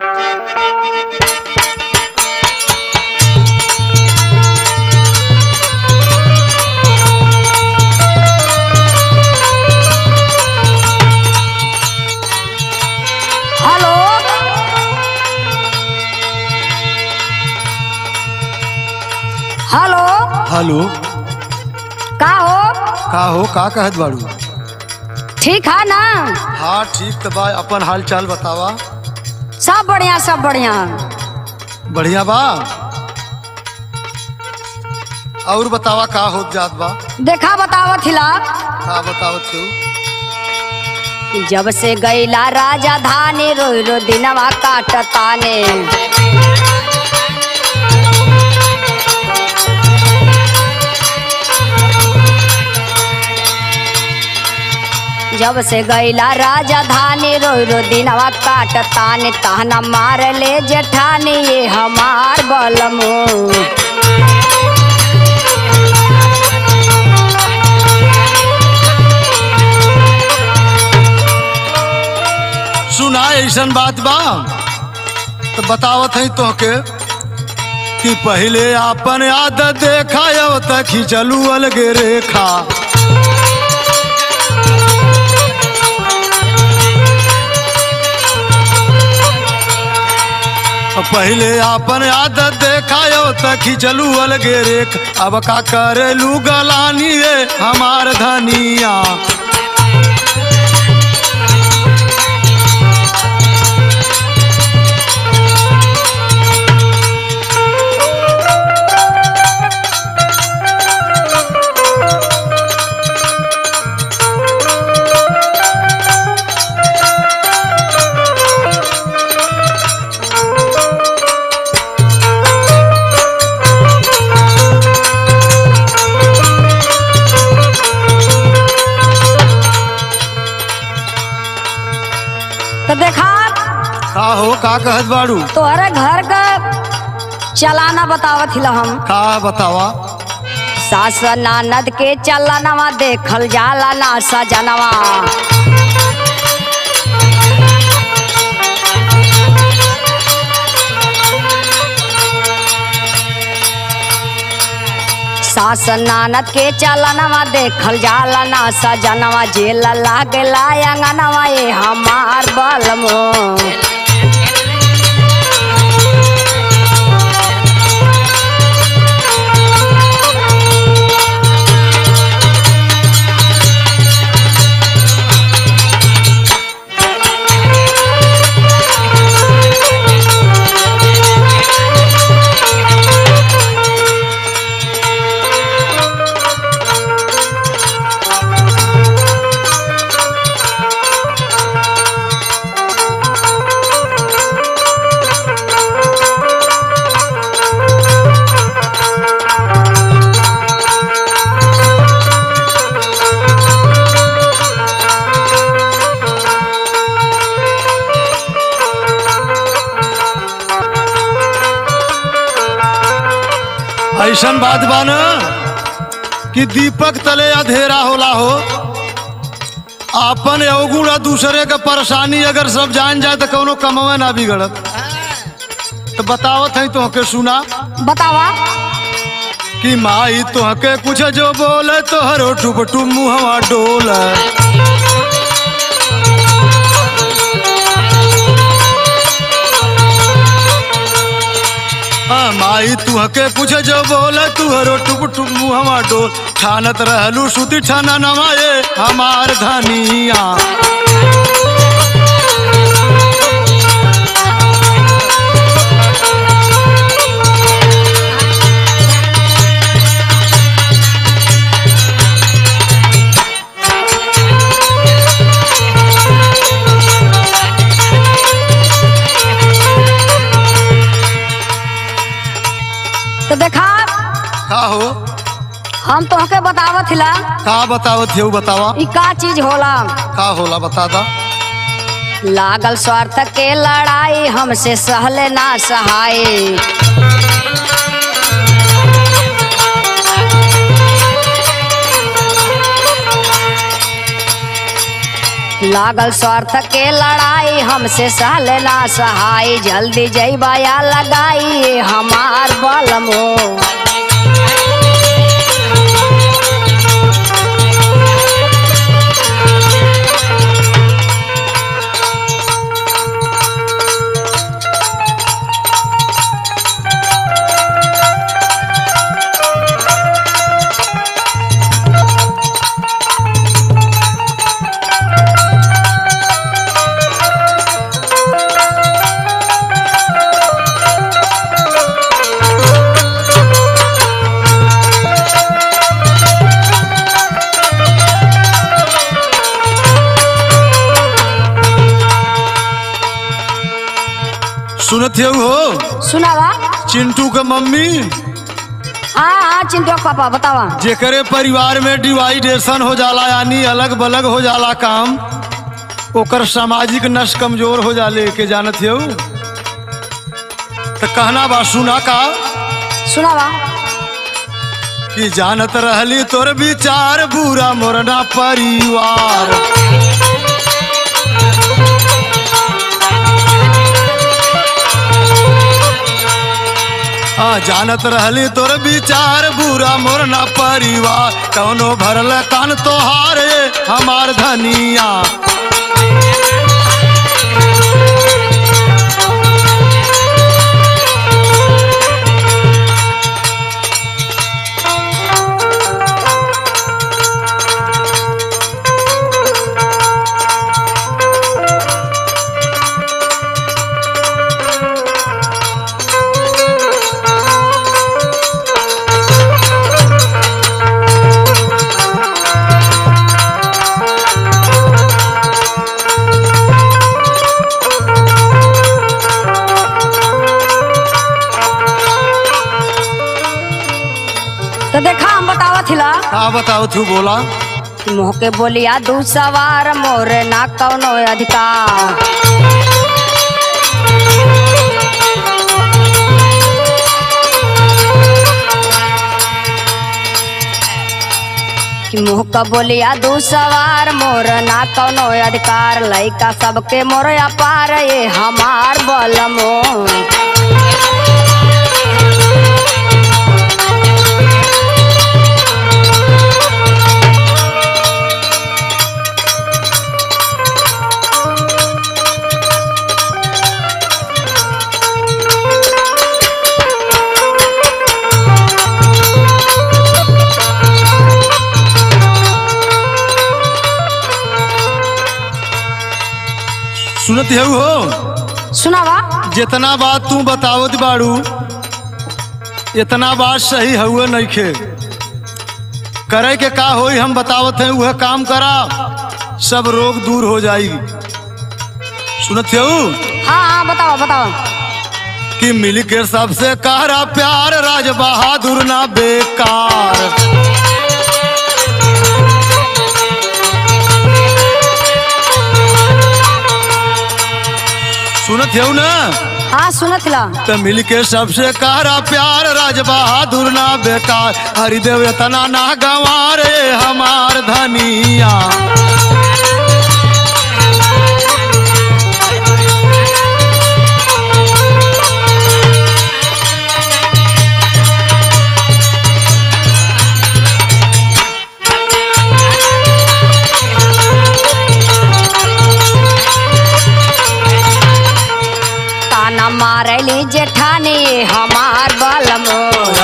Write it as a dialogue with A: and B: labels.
A: hello hello
B: hello
A: का हो
B: का हो का कहत बाड़ू
A: ठीक है ना
B: हाँ ठीक तो बा अपन हाल चाल बतावा
A: सब बढ़िया सब बढ़िया
B: बढ़िया बा और बतावा का होत जात बा
A: देखा बतावत हिला
B: का बतावत हो
A: जब से गईला राजा धानी रोई रो दिनवा काटताने जब से गईला राजा धानी रोई रो दिनवा काटताने ताना मार ले जेठानी ये हमार बलमो
B: सुना ऐसन बात बा तो बतावत है तोहके कि पहले आपन आदत देखा अब तक खिंचलू अलगे रेखा पहले आपन आदत देखा अब तक खिंचलू अलगे रेख अब का करेलू गलानी रे हमार धनिया
A: तो देखा
B: का हो का कहत बाड़ू
A: तोहरे घर का चलाना बतावत हिला हम
B: का बतावा
A: सास नानद के चलनवा देखल जाला ना सजनवा सास नानद के चलनवा देखल जाला ना सजनवा जेल लागेला अंगनवा ये हमार बलमो
B: ऐसन बात बा न कि दीपक तले अधेरा होला हो आपन अवगुण आ दूसरे के परेशानी अगर सब जान जाए तो कौनो कमवे ना बिगड़त तो बतावत है तोहके सुना
A: बतावा
B: कि माई तोहके कुछ जो बोले तोहरो टुप टुप मुहवा डोल हाँ, माई तुहके कुछ जो बोले तुहरो टुप टुप मुहवा डोल ठानत रहलू सुती ठाना नवाए हमार धनिया
A: तो देखा
B: का हो
A: हम तोहके बतावत हिला
B: का बतावत हो बतावा
A: ई का चीज होला
B: का होला बता दा
A: लागल स्वार्थ के लड़ाई हमसे सहले ना सहाय लागल स्वार्थ के लड़ाई हमसे सहल ना सहाय जल्दी जैबा या लगाई हमार बलमो
B: सुनत हो हो
A: सुनावा
B: चिंटू के मम्मी
A: हाँ हाँ चिंटू के पापा बतावा
B: जेकरे परिवार में डिवाइडेशन हो जाला यानी अलग बलग हो जाला काम ओकर सामाजिक नस कमजोर हो जाले के जानत हो तो कहना बा सुना का
A: सुनावा
B: कि जानत रहली तोर विचार बुरा मोरना परिवार आ जानत रहली तोर विचार बुरा मोरना परिवार कौनो भरल कान तोहार हमार धनिया
A: तो देखा हम बतावा थिला
B: का बताओ तू बोला
A: मुँह के बोलिया दू सवार मोर ना कौनो अधिकार कि मुँह का बोलिया दू सवार मोर ना कौनो अधिकार लइका सबके मोर अपार ये हमार बलमो
B: सुनत हो हो
A: सुनावा
B: जितना बात तू बतावत बाड़ू इतना बात सही हुए नइखे करे के का होई हम बतावत हैं वह काम करा सब रोग दूर हो जाई सुनत हो
A: हाँ हाँ बतावा बतावा
B: कि मिल के सबसे कहरा प्यार राज बहादुर ना बेकार सुनत हो ना
A: हाँ सुनत ला
B: तो मिल के सबसे कहरा प्यार राज बहादुर ना बेकार हरिदेव इतना ना गंवारे हमार धनिया
A: ताना मारली जेठानी हमार बलमो